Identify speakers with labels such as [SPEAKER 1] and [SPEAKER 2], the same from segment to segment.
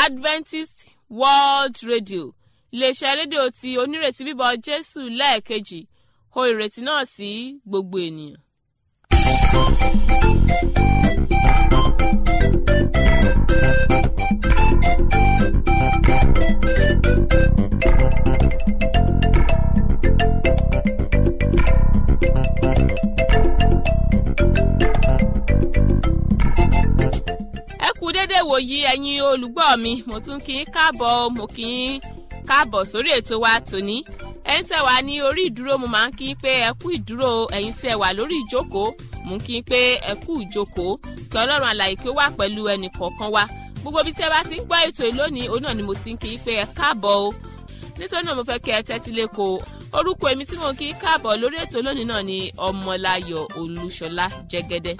[SPEAKER 1] adventist world radio iléeṣẹ́ rédíò tí onírètí bíbọ̀ jésù lẹ́ẹ̀kejì ho ìrètí náà sí gbogbo ènìyàn. ẹ kú déédéé wòyí ẹ̀yin olùgbọ́ mi mo tún kí n káàbọ̀ mo kí n káàbọ̀ sórí ètò wa tòní ẹ̀yin tẹ́ wà ní orí ìdúró mo máa ń kí n pé ẹ kú ìdúró ẹ̀yin tẹ́ wà lórí ìjókòó mo ń kí n pé ẹ kú ìjókòó kí ọlọ́run àlàyé kí ó wà pẹ̀lú ẹnì kọ̀ọ̀kan wa gbogbo ibi tí ẹ bá ti ń gbọ́ ètò ìlónìí òun náà ni mo ti ń kí n pé ẹ káàbọ̀ o nítorí náà mo fẹ́ kí ẹ tẹ́tí lẹ́kọ̀ọ́ orúkọ èmi tí mo ń kí n káàbọ̀ lórí ètò lónìí náà ni ọmọláyọ̀ olúṣọlá jẹ́gẹ́dẹ́.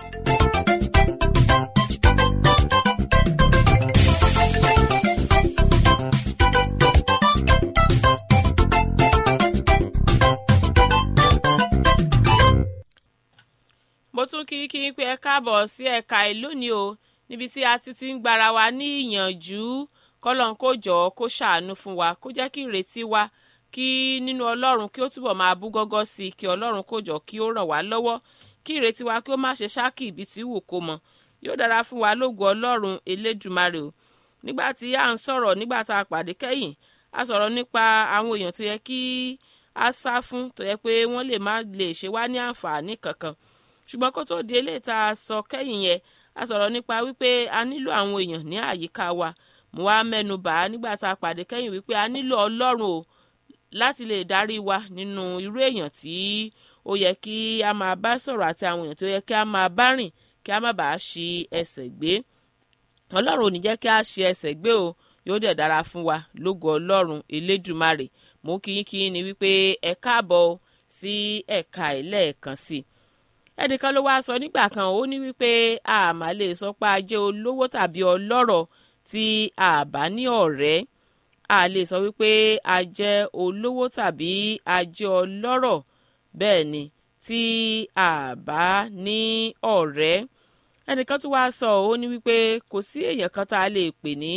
[SPEAKER 1] mo tún kí kí pé ẹ káàbọ̀ sí ẹ̀ka ìlónìí o níbi tí a ti ti ń gbára wa ní ìyànjú kọ́lọ́n kó jọ kó ṣàánú fún wa kó jẹ́ kí ìrètí wa kí nínú ọlọ́run kí ó túbọ̀ máa bú gọ́gọ́ sí i kí ọlọ́run kó jọ kí ó ràn wá lọ́wọ́ kí ìrètí wa kí ó má ṣe ṣáàkì ibi tí wù kó mọ yóò dára fún wa lógo ọlọ́run elédùmarè o nígbà tí à ń sọ̀rọ̀ nígbà tá a pàdé kẹ́yìn a sọ̀rọ̀ nípa àwọn èèyàn tó yẹ kí a sá fún tó yẹ pé wọ́n lè má lè ṣe wá ní àǹfààní kankan ṣùgbọ́n kó tó di eléyìí tá a sọ kẹ́yìn yẹn a sọ̀rọ̀ nípa wípé a nílò àwọn èèyàn ní àyíká wa mo wá mẹ́nu bà á nígbà tá a pàdé kẹ́yìn wípé a nílò ọlọ́run o láti lè darí wa nínú irú èèyàn tí ó yẹ kí a máa bá sọ̀rọ̀ àti àwọn èèyàn tó yẹ kí a máa bá rìn kí a má bàa ṣi ẹsẹ̀ gbé ọlọ́run ò ní jẹ́ kí a ṣi ẹsẹ̀ gbé o yóò dẹ̀ dára fún wa lógo ọlọ́run elédùmarè mo kí yín kí yín ni wípé ẹ káàbọ̀ sí ẹ̀ka ẹlẹ́ẹ̀kan sí i ẹnìkan ló wáá sọ nígbà kan ó ní wípé a má lè sọ pé a jẹ́ olówó tàbí ọlọ́rọ̀ tí a bá ní ọ̀rẹ́ a lè sọ wípé a jẹ́ olówó tàbí a jẹ́ ọlọ́rọ̀ bẹ́ẹ̀ ni tí a bá ní ọ̀rẹ́ ẹnìkan tó wáá sọ ó ní wípé kò sí èèyàn kan tá a lè pè ní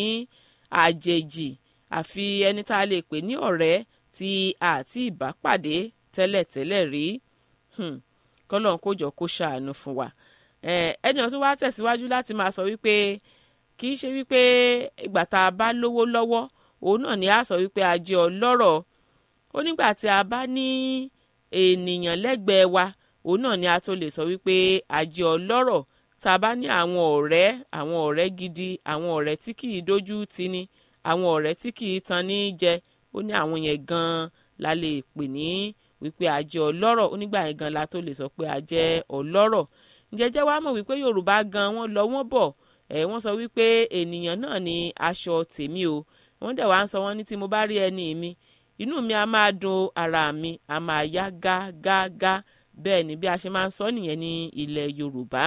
[SPEAKER 1] àjèjì àfi ẹni tá a lè pè ní ọ̀rẹ́ tí a ti ìbá pàdé tẹ́lẹ̀tẹ́lẹ̀ rí. Hmm kọ́lọ́n kó jọ kó ṣàánú fún wa ẹni ọ̀tún wá tẹ̀síwájú láti máa sọ wípé kì í ṣe wípé ìgbà tá a bá lówó lọ́wọ́ òun náà ni a sọ wípé a jẹ́ ọlọ́rọ̀ ó nígbà tí a bá ní ènìyàn lẹ́gbẹ̀ẹ́ wa òun náà ni a tó lè sọ wípé a jẹ́ ọlọ́rọ̀ tá a bá ní àwọn ọ̀rẹ́ àwọn ọ̀rẹ́ gidi àwọn ọ̀rẹ́ tí kì í dójú tì ní àwọn ọ̀rẹ́ tí kì í tan ní jẹ ó ní àwọn yẹn gan-an la lè pè ní wípé a jẹ́ ọlọ́rọ̀ onígbà yẹn gan la tó lè sọ pé a jẹ́ ọlọ́rọ̀ ǹjẹ́jẹ́ wàá mọ̀ wípé yorùbá gan wọ́n lọ wọ́n bọ̀ ẹ̀ wọ́n sọ wípé ènìyàn náà ni aṣọ tèmi o wọ́n dẹ̀ wá ń sọ wọ́n ní tí mo bá rí ẹni mi inú mi a máa dùn ara mi a máa yá gágágá bẹ́ẹ̀ ni bí a ṣe máa ń sọ nìyẹn ní ilẹ̀ yorùbá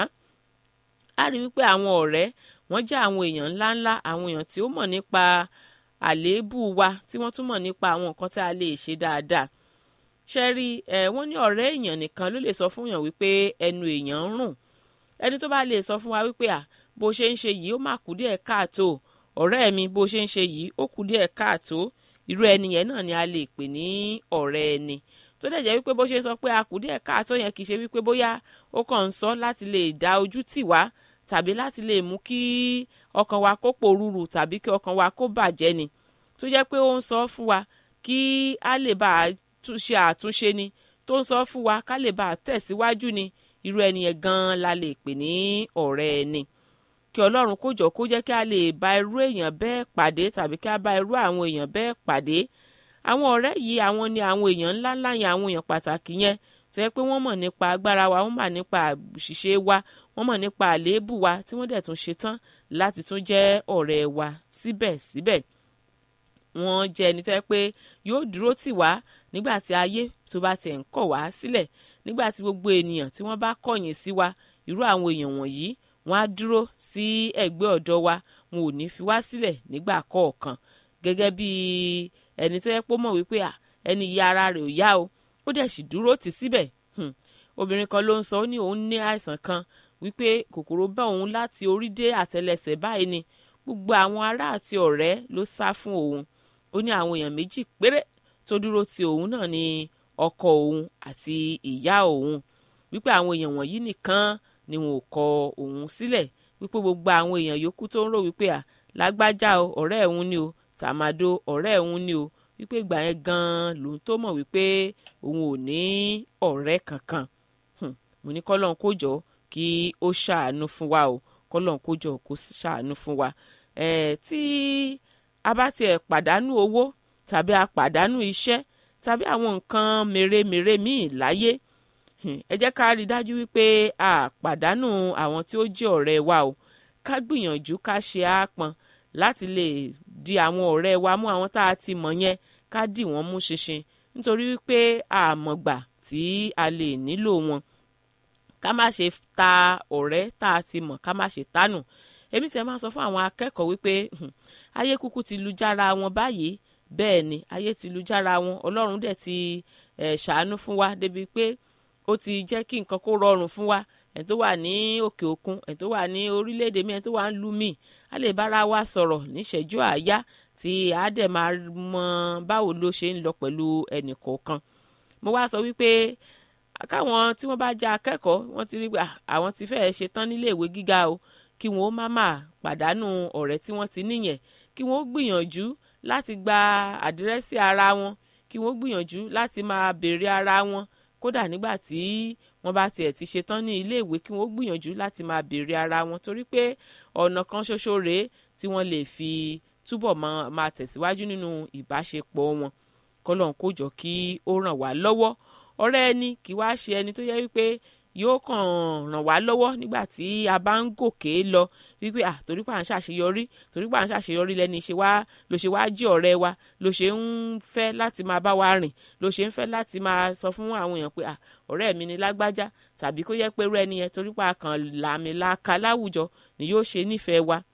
[SPEAKER 1] a rí wípé àwọn ọ̀rẹ́ wọ́n jẹ́ àwọn èèyàn ńláńlá àwọn èèyàn tí ó mọ̀ nípa àléébù wa tí wọ́n tún mọ̀ nípa àwọn nǹkan tí a lè ṣe dáadáa ṣe rí ẹ wọ́n ní ọ̀rẹ́ èèyàn nìkan ló lè sọ fún èèyàn wípé ẹnu èèyàn ń rùn ẹni tó bá lè sọ fún wa wípé à bó ṣe ń ṣe yìí ó mà kú díẹ̀ káàtó ọ̀rẹ́ mi bó ṣe ń ṣe yìí ó kú díẹ̀ káàtó irú ẹni yẹn náà ni a lè pè ní ọ̀rẹ́ ẹni tó dẹ̀ jẹ́ wípé bó ṣe sọ pé a kú díẹ̀ káàtó yẹn kì í ṣe wípé bóyá ó kàn ń sọ láti lè dá ojú tì wá tàbí láti lè mú kí ọkàn wa kó pòrúurù tàbí kí ọkàn wa kó bàjẹ́ ni tó jẹ́ pé ó ń sọ fún wa kí a lè bá a ṣe àtúnṣe ni tó ń sọ fún wa ká lè bá a tẹ̀síwájú ni irú ẹni yẹn gan-an la lè pè ní ọ̀rẹ́ ẹni kí ọlọ́run kó jọ kó jẹ́ kí a lè bá irú èèyàn bẹ́ẹ̀ pàdé tàbí kí a bá irú àwọn èèyàn bẹ́ẹ̀ pàdé àwọn ọ̀rẹ́ yìí àwọn ni àwọn èèyàn ńláńlá yẹn àwọn èèyàn pàtàkì yẹn tó yẹ pé wọ́n mọ̀ nípa agbára wa wọ́n mọ̀ nípa àṣìṣe wa wọ́n mọ̀ nípa àléébù wa tí wọ́n dẹ̀ tún ṣetán láti tún jẹ́ ọ̀rẹ́ wa síbẹ̀síbẹ̀ wọ́n jẹ́ ẹni tó yẹ pé yóò dúró tì wá nígbà tí ayé tó bá tiẹ̀ ń kọ̀ wá sílẹ̀ nígbà tí gbogbo ènìyàn tí wọ́n bá kọ̀yìn sí wa irú àwọn èèyàn wọ̀nyí wọ́n á dúró sí ẹ̀gbẹ́ ọ̀dọ̀ wa wọn ò ní fi wá sílẹ̀ nígbà kọ̀ọ̀kan gẹ́gẹ́ bí ẹni tó yẹ pé ó mọ̀ wípé ẹni yí ara rẹ̀ ò yá o ó dẹ̀ sì dúró tì síbẹ̀ obìnrin kan ló ń sọ ó ní òun ní àìsàn kan wípé kòkòrò bá òun láti orí dé àtẹlẹsẹ̀ báyìí ni gbogbo àwọn ará àti ọ̀rẹ́ ló sá fún òun ó ní àwọn èèyàn méjì péré tó dúró ti òun náà ní ọkọ òun àti ìyá òun wípé àwọn èèyàn wọ̀nyí nìkan ni wọn ò kọ òun sílẹ̀ wípé gbogbo àwọn èèyàn yòókù tó ń rò wípé à lágbájá o ọ̀rẹ́ òun ni o tàmádó ọ̀rẹ́ òun ni o wípé ìgbà yẹn gan-an lòun tó mọ̀ wípé òun ò ní ọ̀rẹ́ kankan mo ní kọ́lọ́n kó jọ kí ó ṣàánú fún wa o kọ́lọ́n kó jọ kó ṣàánú fún wa ẹ̀ tí a bá tiẹ̀ pàdánù owó tàbí a pàdánù iṣẹ́ tàbí àwọn nǹkan mèremère míì láyé ẹ jẹ́ ká rí i dájú wípé a pàdánù àwọn tí ó jẹ́ ọ̀rẹ́ wa o ká gbìyànjú ká ṣe àápọn láti lè di àwọn ọ̀rẹ́ wa mú àwọn tá a ti mọ̀ yẹn ká dì wọ́n mú ṣinṣin nítorí wípé àmọ̀gbà tí a lè nílò wọn ká má ṣe ta ọ̀rẹ́ tá a ti mọ̀ ká má ṣe tánù èmi tiẹ̀ máa sọ fún àwọn akẹ́kọ̀ọ́ wípé ayé kúkú ti lu jára wọn báyìí bẹ́ẹ̀ ni ayé ti lu jára wọn ọlọ́run dẹ̀ ti ṣàánú fún wa débi pé ó ti jẹ́ kí nǹkan kó rọrùn fún wa ẹ̀ tó wà ní òkè òkun ẹ̀ tó wà ní orílẹ̀-èdè mi ẹ̀ tó wà ń lu mi a lè bára wa sọ̀rọ̀ níṣẹ́jú àáyá tí a dẹ̀ máa mọ báwo ló ṣe ń lọ pẹ̀lú ẹnì kọ̀ọ̀kan mo wá sọ wípé káwọn tí wọ́n bá jẹ́ akẹ́kọ̀ọ́ wọ́n ti rí pé àwọn ti fẹ́ẹ́ ṣe tán nílé ìwé gíga o kí wọ́n má má pàdánù ọ̀rẹ́ tí wọ́n ti níyẹn kí wọ́n gbìyànjú láti gba àdírẹ́sì ara wọn kí wọ́n gbìyànjú láti máa béèrè ara wọn kódà nígbà tí wọ́n bá tiẹ̀ ti ṣe tán ní ilé ìwé kí wọ́n gbìyànjú láti máa béèrè ara wọn torí pé ọ̀nà kan ṣoṣo rèé tí wọ́n lè fi túbọ̀ máa tẹ̀síwájú nínú ìbáṣepọ̀ wọn kọ́lọ́n kó jọ kí ó ràn wá lọ́wọ́ ọ̀rẹ́ ẹni kì wá ṣe ẹni tó yẹ wípé yóò kàn ràn wá lọ́wọ́ nígbà tí a bá ń gòkè lọ wípé à torí pà ń ṣàṣeyọrí torí pà ń ṣàṣeyọrí lẹ́ni ṣe wá ló ṣe wá jí ọ̀rẹ́ wa ló ṣe ń fẹ́ láti máa bá wa rìn ló ṣe ń fẹ́ láti máa sọ fún àwọn èèyàn pé à ọ̀rẹ́ mi ni lágbájá tàbí kó yẹ pé rú ẹni yẹn torí pà kàn làmì làkà láwùjọ ni yóò ṣe nífẹ̀ẹ́ wa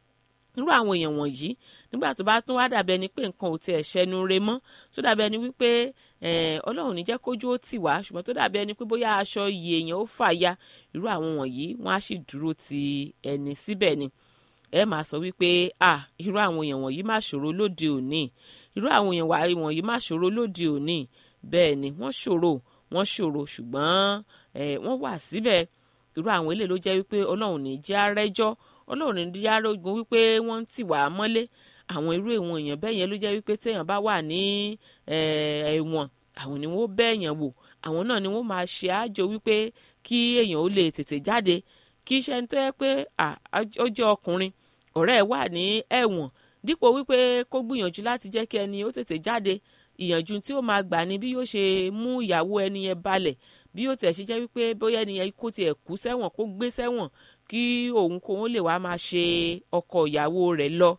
[SPEAKER 1] nírú àwọn èèyàn wọ̀nyí nígbà tó bá tún wá dàbí ẹni pé nǹkan ò tiẹ̀ ṣẹnu re mọ́ tó dàbí ẹni wípé ọlọ́run ní jẹ́ kójú ó tì wá ṣùgbọ́n tó dàbí ẹni pé bóyá aṣọ iye èèyàn ó fàya irú àwọn wọ̀nyí wọ́n á sì dúró ti ẹni síbẹ̀ ni ẹ máa sọ wípé à irú àwọn èèyàn wọ̀nyí má ṣòro lóde òní irú àwọn èèyàn wọ̀nyí má ṣòro lóde òní bẹ́ẹ̀ ni wọ́n ṣòro wọ́n ṣòro ṣùgbọ́n wọ́n wà síbẹ̀ irú àwọn eléyìí ló jẹ́ wípé ọlọ́run ní jẹ́ arẹ́jọ́ ọlọ́run ní yárógun wípé wọ́n ń tì wá mọ́lé àwọn irú èèwọ̀n èèyàn bẹ́ẹ̀ yẹn ló jẹ́ wípé téèyàn bá wà ní ẹ̀wọ̀n àwọn ni wọ́n bẹ́ẹ̀yàn wò àwọn náà ni wọ́n máa ṣe àjò wípé kí èèyàn ó lè tètè jáde kí iṣẹ́ ní tó yẹ pé ó jẹ́ ọkùnrin ọ̀rẹ́ ẹ̀ wà ní ẹ̀wọ̀n dípò wípé kó gbìyànjú láti jẹ́ kí ẹni ó tètè jáde ìyànjú tí ó máa gbà ní bí yóò ṣe mú ìyàwó ẹni yẹn balẹ̀ bí yóò tẹ̀ ṣe jẹ́ wípé bóyá ẹni yẹn kó tiẹ̀ kú sẹ́wọ̀n kó gbé sẹ́wọ̀n kí òun kó òun lè wá máa ṣe ọkọ ìyàwó rẹ̀ lọ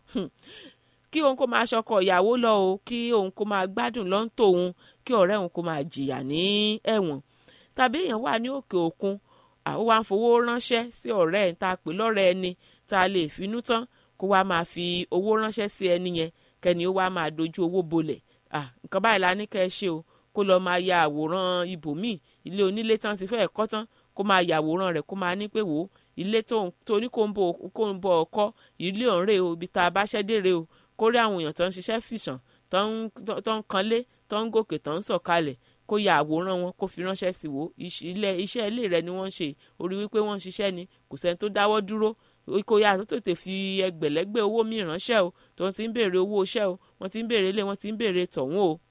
[SPEAKER 1] kí òun kó máa ṣọkọ ìyàwó lọ o kí òun kó máa gbádùn lọ́ńtò òun kí ọ̀rẹ́ òun kó máa jìyà ní ẹ̀wọ̀n tàbí èèyàn wà ní òkè òkun àwọn wá ń fowó ránṣẹ́ sí ọ̀rẹ́ ẹ̀ tá a pè lọ́rẹ́ ẹni tá a lè finú tán kó wá máa fi owó ránṣẹ́ sí ẹni yẹn kẹ́ni ó wá máa dojú owó bolẹ̀ nǹkan báyìí la ní kẹ́ ẹ ṣe o kó lọ́ọ́ máa ya àwòrán ibòmíì ilé onílé tán ti fẹ́ẹ̀ kọ́ tán kó máa ya àwòrán rẹ̀ kó máa ní pé wò ó ilé tó ní kó ń bọ̀ ọkọ́ ilé ọ̀hún rè o ibi tá a bá ṣẹ́ dé rè o kó rí àwọn èèyàn tó ń ṣiṣẹ́ fìṣàn tó ń kanlé tó ń gòkè tó ń sọ̀kalẹ̀ kó ya àwòrán wọn kó fi ránṣẹ́ sí wo iṣẹ́ ilé rẹ̀ ni wọ́n ń ṣe orí wípé wọ́n ń ṣiṣẹ́ ni kò sẹ́ni tó dáwọ́ dúró kó yá tó tètè fi ẹgbẹ̀lẹ́gbẹ̀ owó mi ránṣẹ́ o tó ń ti ń béèrè owó iṣẹ́ o wọ́n ti ń béèrè ilé wọ́n ti ń béèrè tọ̀hún o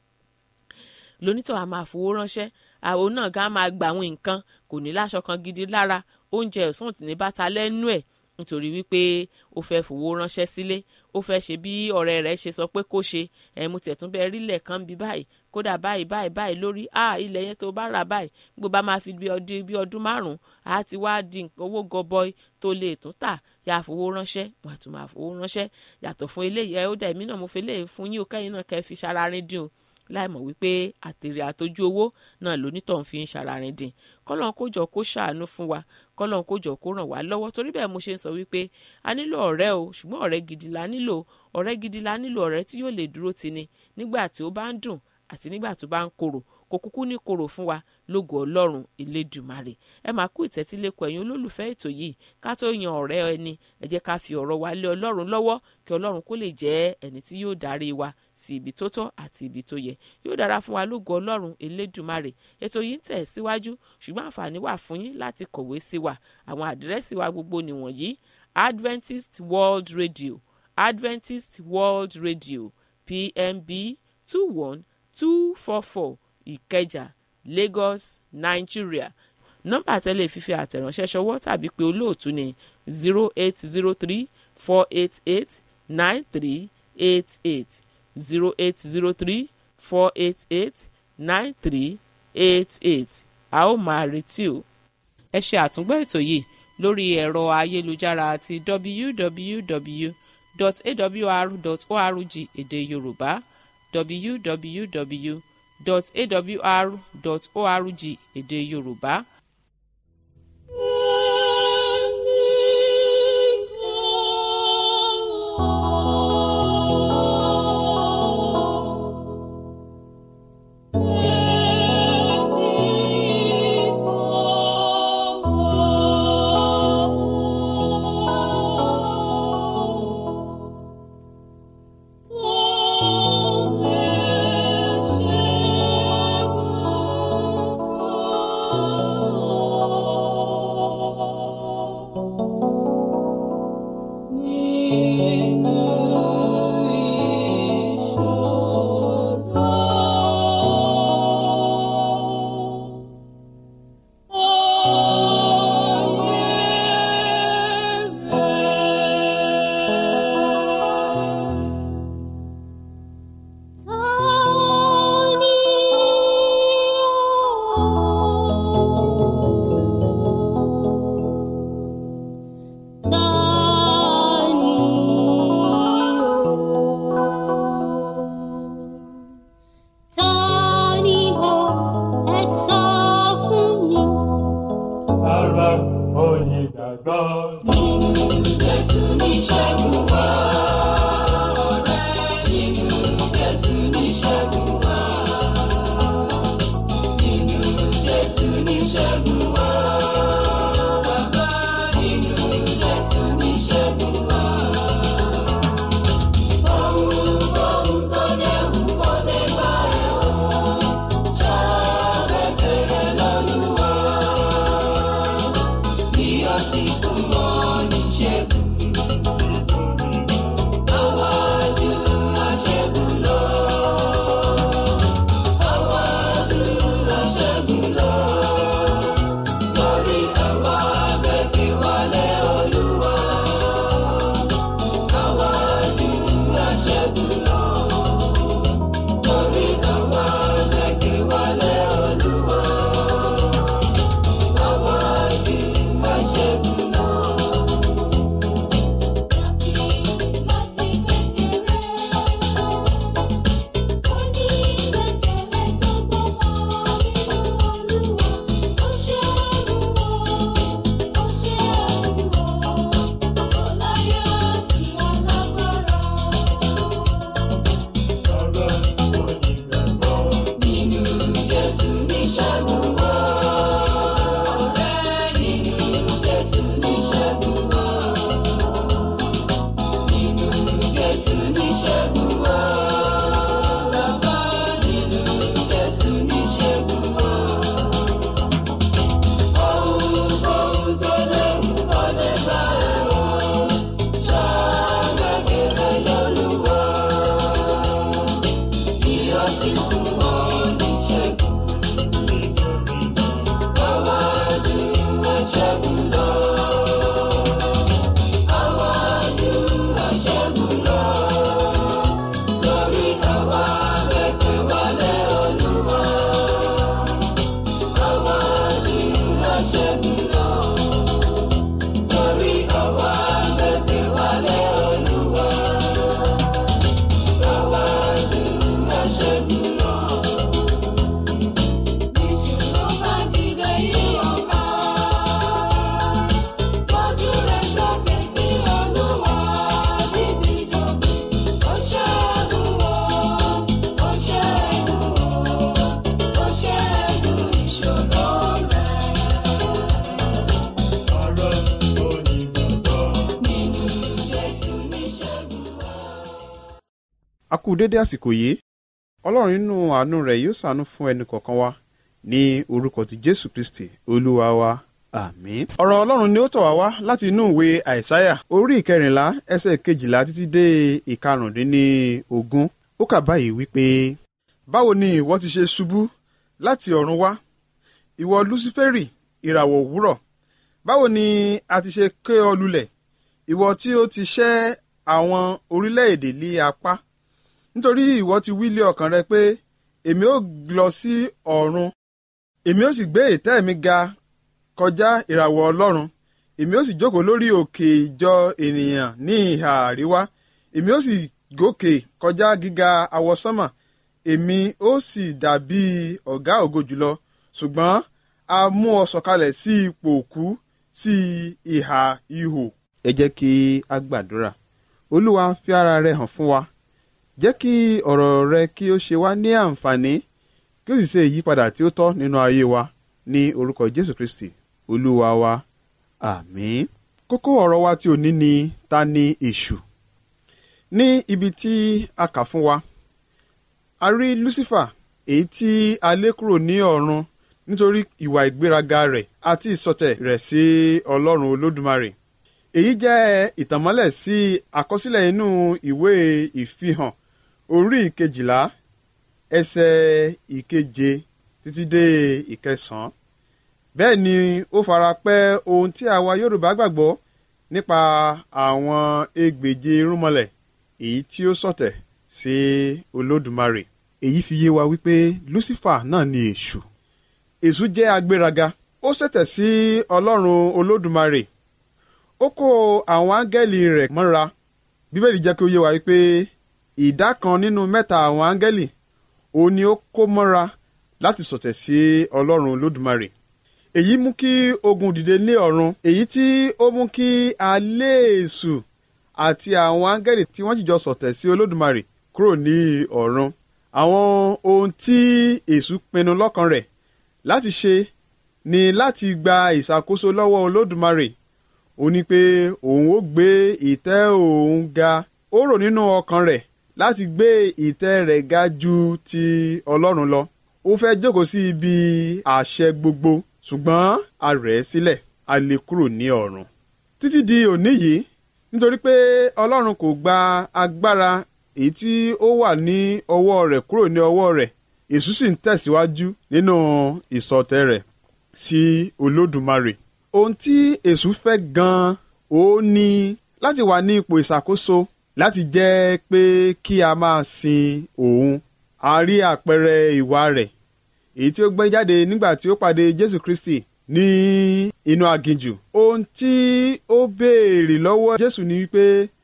[SPEAKER 1] lónítọ̀ a máa fowó ránṣẹ́ àwọn náà gan máa gbà àwọn nǹkan kò ní láṣọ kan gidi lára oúnjẹ ọ̀sán ní bàtà lẹ́nu ẹ̀ nítorí wípé ó fẹ́ fowó ránṣẹ́ sílé ó fẹ́ ṣe bí ọ̀rẹ́ rẹ̀ ṣe sọ pé kó ṣe ẹ̀ mo tẹ̀tún bẹ́ẹ̀ rí ilẹ̀ kan bí báyìí kódà báyìí báyìí báyìí lórí a ilẹ̀ yẹn tó bá rà báyìí gbogbo bá máa fi bí ọdún bí ọdún márùn-ún á ti wá di owó gọbọi tó lè tún tà yà á fowó ránṣẹ́ wà á tún máa fowó ránṣẹ́ yàtọ̀ fún eléyìí ẹ ó dà èmi náà mo fi eléyìí fún yín o kẹ́yìn náà kẹ́ fi ṣara rin dín o láìmọ̀ wípé àtèrè àtọ́jú owó náà lónítọ̀ ń fi ń ṣararin dín kọ́lọ́n kó jọ kó ṣàánú fún wa kọ́lọ́n kó jọ kó ràn wá lọ́wọ́ torí bẹ́ẹ̀ mo ṣe ń sọ wípé a nílò ọ̀rẹ́ o ṣùgbọ́n ọ̀rẹ́ gidi la nílò ọ̀rẹ́ gidi la nílò ọ̀rẹ́ tí yóò lè dúró tini nígbà tí ó bá ń dùn àti nígbà tó bá ń korò kò kúkú ní korò fún wa lógo ọlọ́run elédùmarè ẹ máa kú ìtẹ́tílẹ́kọ̀ ẹ̀yin olólùfẹ́ ètò yìí ká tó yan ọ̀rẹ́ ẹni ẹ jẹ́ ká fi ọ̀rọ̀ wa lé ọlọ́run lọ́wọ́ kí ọlọ́run kó lè jẹ́ ẹni tí yóò darí wa sí ibi tó tọ́ àti ibi tó yẹ yóò dára fún wa lógo ọlọ́run elédùmarè ètò yìí ń tẹ̀ síwájú ṣùgbọ́n àǹfààní wà fún yín láti kọ̀wé sí wa àwọn àdírẹ́sì wa gbogbo nìwọ̀nyí Adventist World Radio Adventist World Radio PMB two one two four four Ìkẹjà Lagos Nigeria nọ́mbà tẹ́lẹ̀ fífi àtẹ̀ránṣẹ́ ṣọwọ́ tàbí pé olóòtú ní zero eight zero three four eight eight nine three eight eight zero eight zero three four eight eight nine three eight eight a ó máa retí o. ẹ ṣe àtúngbọ́ ètò yìí lórí ẹ̀rọ ayélujára àti www.awr.org èdè yorùbá www.awr.org èdè yorùbá.
[SPEAKER 2] Ara onígbàgbọ́.
[SPEAKER 3] Jésù ní ṣẹ́gun wá. Nínú Jésù ní ṣẹ́gun wá. Nínú Jésù ní ṣẹ́gun wá. Bàbá nínú Jésù ní ṣẹ́gun wá. Ohun ohun tó léwu kò lè bá ẹ̀ o. Ṣàbẹ̀ bẹ̀rẹ̀ lọ́lúwa. Bí ó sì fún ọ ní ṣẹ́gun.
[SPEAKER 4] a kú dédé àsìkò yìí ọlọ́run nínú àánú rẹ̀ yóò ṣàánú fún ẹnì kọ̀ọ̀kan wa ní orúkọ ti jésù kristi olúwa wa àmín. ọ̀rọ̀ ọlọ́run ni ó tọ̀ wá wá láti inú ìwé àìsáyà orí ìkẹrìnlá ẹsẹ̀ kejìlá títí dé ìkarùndínlógún ó kà báyìí wípé. báwo ni ìwọ ti ṣe ṣubú láti ọ̀run wá ìwọ lúsífẹ́rì ìràwọ̀ òwúrọ̀ báwo ni a ti ṣe ké ọ lulẹ̀ ìwọ tí ó ti ṣẹ́ àwọn orílẹ̀-èdè lé apá nítorí ìwọ ti wí lé ọkàn rẹ pé èmi ó lọ sí ọ̀run èmi ó sì gbé ìtẹ́ mi ga kọjá ìràwọ̀ ọlọ́run èmi ó sì jókòó lórí òkè ìjọ ènìyàn ní ìhà àríwá èmi ó sì gòkè kọjá gíga àwọsánmà èmi ó sì dàbí ọ̀gá ògo jùlọ ṣùgbọ́n a mú ọ sọ̀kalẹ̀ sí ipò òkú sí ìhà ihò. ẹ jẹ́ kí a gbàdúrà olúwa fi ara rẹ hàn fún wa jẹ́ kí ọ̀rọ̀ rẹ kí ó ṣe wá ní àǹfààní kí ó sì ṣe ìyípadà tí ó tọ́ nínú ayé wa ní orúkọ jésù kristi olúwa wa àmín. kókó ọ̀rọ̀ wa tí òní ni ta ni èṣù ní ibi tí a kà fún wa a rí lucifer èyí tí a lé kúrò ní ọ̀run nítorí ìwà ìgbéraga rẹ̀ àti ìsọtẹ̀ rẹ̀ sí ọlọ́run olódùmarè èyí jẹ́ ìtànmọ́lẹ̀ sí àkọsílẹ̀ inú ìwé ìfihàn orí ìkejìlá ẹsẹ̀ ìkeje títí dé ìkẹsàn-án bẹ́ẹ̀ ni ó fara pẹ́ ohun tí àwa yorùbá gbàgbọ́ nípa àwọn egbèje irúnmọlẹ̀ èyí tí ó sọ̀tẹ̀ sí olódùmarè èyí fi yé wa wípé lucifer náà ni èṣù èṣù jẹ́ agbéraga ó ṣẹ̀tẹ̀ sí ọlọ́run olódùmarè ó kó àwọn áńgẹ́lì rẹ̀ mọ́ra bíbélì jẹ́ kí ó yé wa wípé ìdá kan nínú mẹ́ta àwọn áńgẹ́lì òun ni ó kó mọ́ra láti sọ̀tẹ̀ sí ọlọ́run olódùmarè èyí mú kí ogun dìde ní ọ̀run èyí tí ó mú kí alẹ́ èṣù àti àwọn áńgẹ́lì tí wọ́n jìjọ sọ̀tẹ̀ sí olódùmarè kúrò ní ọ̀run àwọn ohun tí èṣù pinnu lọ́kàn rẹ̀ láti ṣe ni láti gba ìṣàkóso lọ́wọ́ olódùmarè ó ní pé òun ó gbé ìtẹ́ òun ga ó rò nínú ọkàn rẹ̀ láti gbé ìtẹ́ rẹ̀ ga ju ti ọlọ́run lọ ó fẹ́ jókòó sí ibi àṣẹ gbogbo ṣùgbọ́n a rẹ̀ ẹ́ sílẹ̀ a lè kúrò ní ọ̀run títí di òní yìí nítorí pé ọlọ́run kò gba agbára èyí tí ó wà ní ọwọ́ rẹ̀ kúrò ní ọwọ́ rẹ̀ èṣù sì ń tẹ̀síwájú nínú ìsọtẹ̀ rẹ̀ sí olódùmarè ohun tí èṣù fẹ́ gan-an ó ní láti wà ní ipò ìṣàkóso láti jẹ́ pé kí a máa sin òun a rí àpẹẹrẹ ìwà rẹ̀ èyí tí ó gbé jáde nígbà tí ó pàdé jésù kristi ní inú aginjù ohun tí ó béèrè lọ́wọ́ jésù ni wípé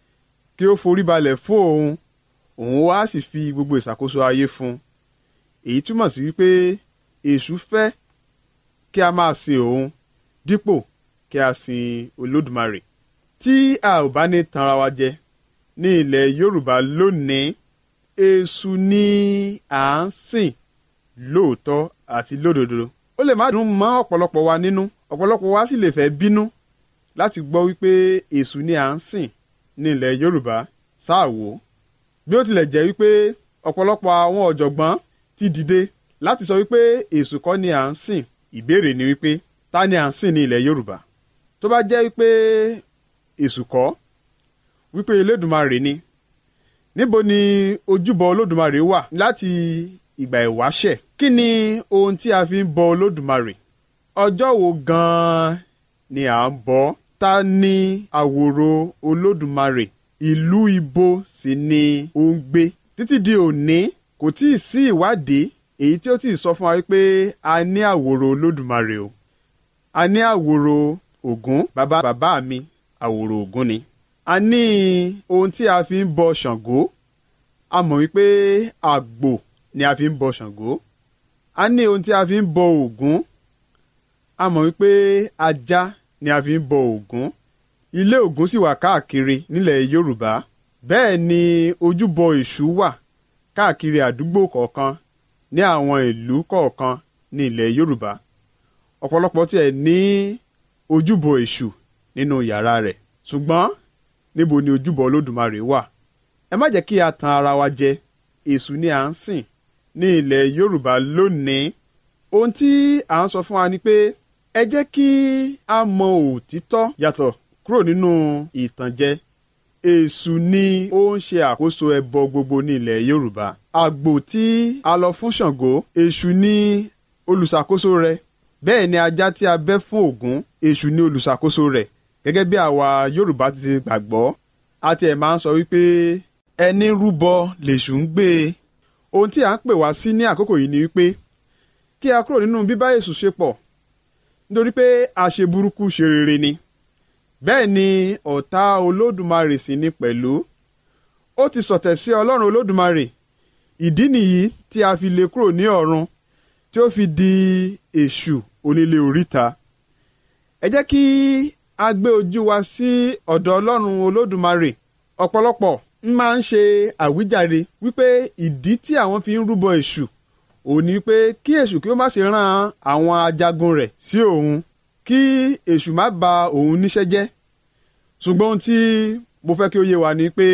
[SPEAKER 4] kí ó forí balẹ̀ fún òun òun wá sì fi gbogbo ìṣàkóso ayé fún un èyí túmọ̀ sí wípé èṣù fẹ́ kí a máa sin òun dípò kí a sin olódùmarè tí a ò bá ní tanra wa jẹ ní ilẹ̀ yorùbá lónìí èṣù ni à ń sìn lóòótọ́ àti lódodo ó lè má dùn mọ́ ọ̀pọ̀lọpọ̀ wa nínú ọ̀pọ̀lọpọ̀ wa sì lè fẹ́ bínú láti gbọ́ wípé èṣù ni à ń sìn ní ilẹ̀ yorùbá sáà wò bí ó tilẹ̀ jẹ́ wípé ọ̀pọ̀lọpọ̀ àwọn ọ̀jọ̀gbọ́n ti dìde láti sọ wípé èṣù kọ́ ni à ń sìn ìbéèrè ni wípé ta ni à ń sìn ní ilẹ̀ yorùbá tó bá jẹ́ wípé èṣù kọ́ wípé elédùmarè ni níbo ni ojúbọ olódùmarè wà láti ìgbà ìwáṣẹ̀ kí ni ohun tí a fi ń bọ olódùmarè ọjọ́ wo gan-an ni à ń bọ ta ni àwòrò olódùmarè ìlú ibo sì ni ó ń gbé títí di òní kò tí ì sí ìwádìí èyí tí ó ti sọ fún wa wípé a ní àwòrò olódùmarè o a ní àwòrò ògún bàbá bàbá mi àwòrò ògún ni a ní ohun tí a fi ń bọ ṣàngó a mọ̀ wípé àgbò ni a fi ń bọ ṣàngó a ní ohun tí a fi ń bọ ògún a mọ̀ wípé ajá ni a fi ń bọ ògún ilé ògún sì wà káàkiri nílẹ̀ yorùbá bẹ́ẹ̀ ni ojúbọ èṣù wà káàkiri àdúgbò kọ̀ọ̀kan ní àwọn ìlú kọ̀ọ̀kan ní ilẹ̀ yorùbá ọ̀pọ̀lọpọ̀ tiẹ̀ ní ojúbọ èṣù nínú yàrá rẹ̀ ṣùgbọ́n níbo ni ojúbọ olódùmarè wà ẹ má jẹ́ kí a tan ara wa jẹ èṣù ni à ń sìn ní ilẹ̀ yorùbá lónìí ohun tí à ń sọ fún wa ni pé ẹ jẹ́ kí a mọ òtítọ́ yàtọ̀ kúrò nínú ìtànjẹ èṣù ni ó ń ṣe àkóso ẹbọ gbogbo ní ilẹ̀ yorùbá àgbò tí a lọ fún ṣàngó èṣù ni olùṣàkóso rẹ̀ bẹ́ẹ̀ ni ajá tí a bẹ́ fún ògún èṣù ni olùṣàkóso rẹ̀ gẹ́gẹ́ bí àwa yorùbá ti ti gbàgbọ́ a tiẹ̀ máa ń sọ wípé ẹni rúbọ lèṣù ń gbé e ohun tí à ń pè wá sí ní àkókò yìí ni wípé kí a kúrò nínú bíbá èṣù ṣe pọ̀ nítorí pé àṣe burúkú ṣe rere ni bẹ́ẹ̀ ni ọ̀tá olódùmarè sì ni pẹ̀lú ó ti sọ̀tẹ̀ sí ọlọ́run olódùmarè ìdí nìyí tí a fi lè kúrò ní ọ̀run tí ó fi di èṣù onílé oríta ẹ jẹ́ kí a gbé ojú wa sí ọ̀dọ̀ ọlọ́run olódùmarè ọ̀pọ̀lọpọ̀ ń máa ń ṣe àwíjàre wípé ìdí tí àwọn fi ń rúbọ èṣù òun ni pé kí èṣù kí ó má ṣe rán àwọn ajagun rẹ̀ sí òun kí èṣù má ba òun níṣẹ́ jẹ́ ṣùgbọ́n ohun tí mo fẹ́ kí ó yé wa ni pé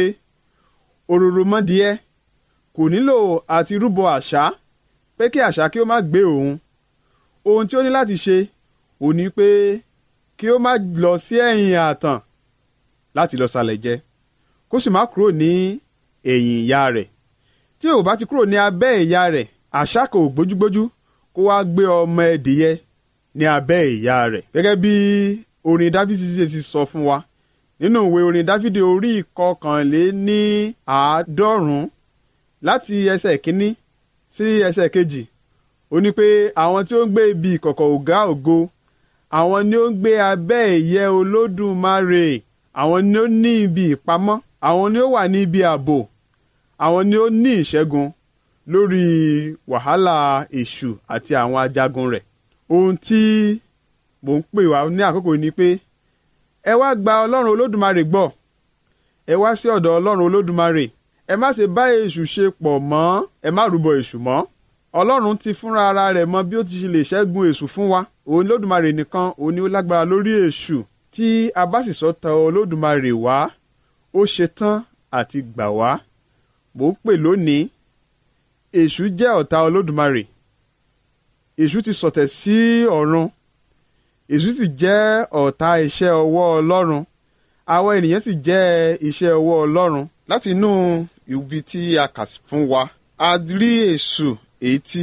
[SPEAKER 4] òróró mọ́dìẹ́ kò nílò àti rúbọ àṣá pé kí àṣá kí ó má gbé òun ohun tí ó ní láti ṣe òun ni pé kí ó má lọ sí ẹ̀yìn ààtàn láti lọ salẹ̀ jẹ kó sì má kúrò ní ẹ̀yìn ìyá rẹ̀ tí ò bá ti kúrò ní abẹ́ ìyá rẹ̀ àṣá kò gbójúgbójú kó wá gbé ọmọ ẹdìyẹ ní abẹ́ ìyá rẹ̀ gẹ́gẹ́ bí orin dáfídì ṣe ti sọ fún wa nínú ìwé orin dáfídì orí ìkọkànléní àádọ́rùn-ún láti ẹsẹ̀ kínní sí ẹsẹ̀ kejì ó ní pé àwọn tí ó ń gbé ibi ìkọ̀kọ̀ ọ̀gá ògo àwọn ni ó ń gbé abẹ́ ìyẹ́ olódùmarè àwọn ni ó ní ibi ìpamọ́ àwọn ni ó wà ní ibi ààbò àwọn ni ó ní ìṣẹ́gun lórí wàhálà èṣù àti àwọn ajagun rẹ̀ ohun tí mò ń pè wá ní àkókò yìí ni pé ẹ wá gba ọlọ́run olódùmarè gbọ́ ẹ wá sí ọ̀dọ̀ ọlọ́run olódùmarè ẹ má ṣe bá èṣù ṣe pọ̀ mọ́ ẹ má rúbọ èṣù mọ́ ọlọ́run ti fúnra ara rẹ̀ mọ bí ó ti lè ṣẹ́gun èṣù fún wa òun olódùmarè nìkan òun ni ó lágbára lórí èṣù tí a bá sì sọ tọ olódùmarè wá ó ṣetán àti gbà wá mò ń pè lónìí èṣù jẹ́ ọ̀tá olódùmarè èṣù ti sọ̀tẹ̀ sí ọ̀run èṣù sì jẹ́ ọ̀tá iṣẹ́ ọwọ́ ọlọ́run àwọn ènìyàn sì jẹ́ iṣẹ́ ọwọ́ ọlọ́run láti inú ibi tí a kà fún wa a rí èṣù èyí tí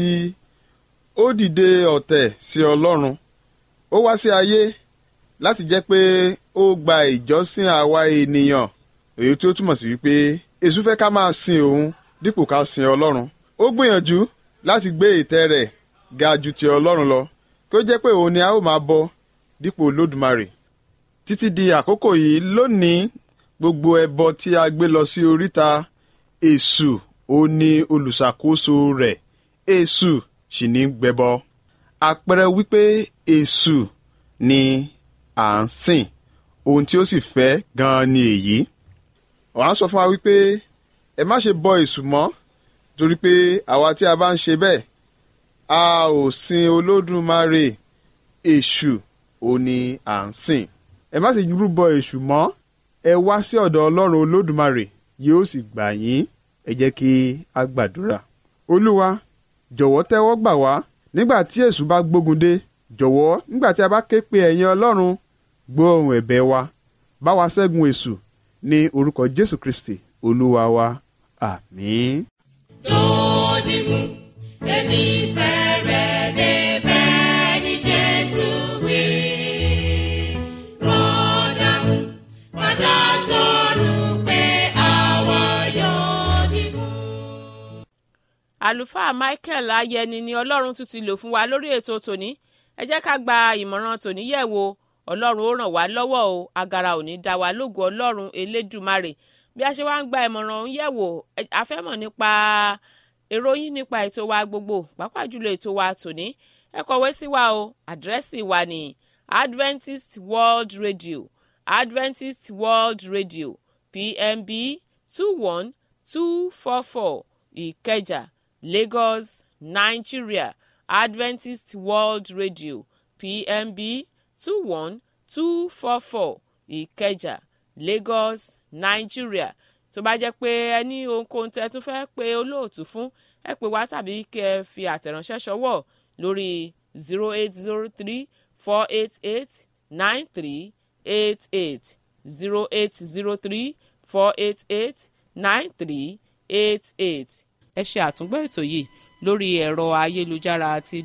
[SPEAKER 4] ó dìde ọ̀tẹ̀ sí ọlọ́run ó wá sí ayé láti jẹ́ pé ó gba ìjọsìn àwa ènìyàn èyí tí ó túmọ̀ sí wípé èṣù fẹ́ ká máa sin òun dípò ká sin ọlọ́run ó gbìyànjú láti gbé ìtẹ́ rẹ̀ ga ju ti ọlọ́run lọ kí ó jẹ́ pé òun ni a ó máa bọ dípò olódùmarè títí di àkókò yìí lónìí gbogbo ẹbọ tí a gbé lọ sí oríta èṣù ó ní olùṣàkóso rẹ̀ èṣù sì ní gbẹbọ àpẹẹrẹ wípé èṣù ni à ń sìn ohun tí ó sì fẹ́ gan-an ni èyí wọ́n á sọ fún wa wípé ẹ má ṣe bọ èṣù mọ́ torí pé àwa tí a bá ń ṣe bẹ́ẹ̀ a ò sin olódùmarè èṣù ò ní à ń sìn ẹ má sì rúbọ èṣù mọ́ ẹ wá sí ọ̀dọ̀ ọlọ́run olódùmarè yóò sì gbà yín ẹ jẹ́ kí a gbàdúrà olúwa jọ̀wọ́ tẹ́wọ́ gbà wá nígbà tí èṣù bá gbógun dé jọ̀wọ́ nígbà tí a bá ké pe ẹ̀yin ọlọ́run gbọ́ ohùn ẹ̀bẹ̀ wa bá wa ṣẹ́gun èṣù ní orúkọ jésù kristi olúwa wa àmín.
[SPEAKER 3] lónìí mú èmi fẹ́ rẹ̀ débẹ̀ ní jésù wí. rọ́dà mú padà sọ̀rọ̀ pé àwa yóò dìbò.
[SPEAKER 1] àlùfáà michael ayẹni ni ọlọ́run tún ti lò fún wa lórí ètò tòní ẹ jẹ́ ká gba ìmọ̀ràn tòní yẹ̀ wò ọlọ́run ó ràn wá lọ́wọ́ o agara ò ní dá wa lógo ọlọ́run elédùmarè bí a ṣe wá ń gba ìmọ̀ràn ọ̀hún yẹ̀ wò ẹ- a fẹ́ mọ̀ nípa èrò yín nípa ètò wa gbogbo pàápàá jùlọ ètò wa tòní ẹ kọ̀wé sí wa o àdírẹ́sì wa ní adventist world radio adventist world radio pmb two one two four four ìkẹjà lagos nigeria adventist world radio pmb two one two four four ìkẹjà lagos nigeria tó bá jẹ́ pé ẹ ní ohunkóhun tẹ́ tún fẹ́ pe olóòtú fún ẹ pè wá tàbí kí ẹ fi àtẹ̀ránṣẹ́ ṣọwọ́ lórí zero eight zero three four eight eight nine three eight eight zero eight zero three four eight eight nine three eight eight ẹ ṣe àtúngbọ́ ètò yìí lórí ẹ̀rọ ayélujára àti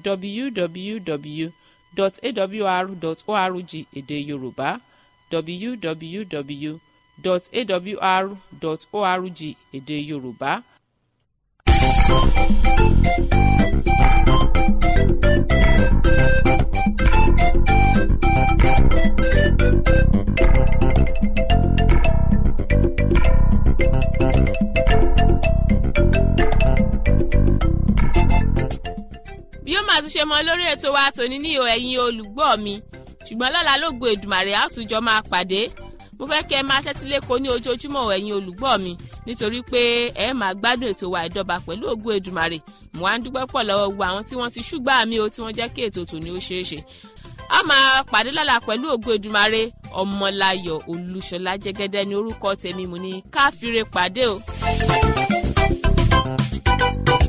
[SPEAKER 1] www.awr.org èdè yorùbá www.awr.org èdè yorùbá. bí ó máa tún ṣe mọ lórí ètò wa tòní ní o ẹ̀yin olùgbọ́ mi ṣùgbọ́n lọ́la ló gbọ́ èdùmàrè àtúnjọ máa pàdé mo fẹ́ kẹ́ ẹ máa tẹ́tí lẹ́kọ̀ọ́ ní ojoojúmọ́ ẹ̀yin olùgbọ́ mi nítorí pé ẹ máa gbádùn ètò wa ìdọ́ba pẹ̀lú ògo èdùmàrè mo á ń dúpẹ́ pọ̀ lọ́wọ́ gbogbo àwọn tí wọ́n ti ṣúgbà mi o tí wọ́n jẹ́ kí ètò tòní ó ṣeé ṣe a máa pàdé lọ́la pẹ̀lú ògo èdùmàrè ọmọláyọ̀ olúṣọlá jẹ́gẹ́dẹ́ ní orúkọ tèmi mo ní káfíńre pàdé o.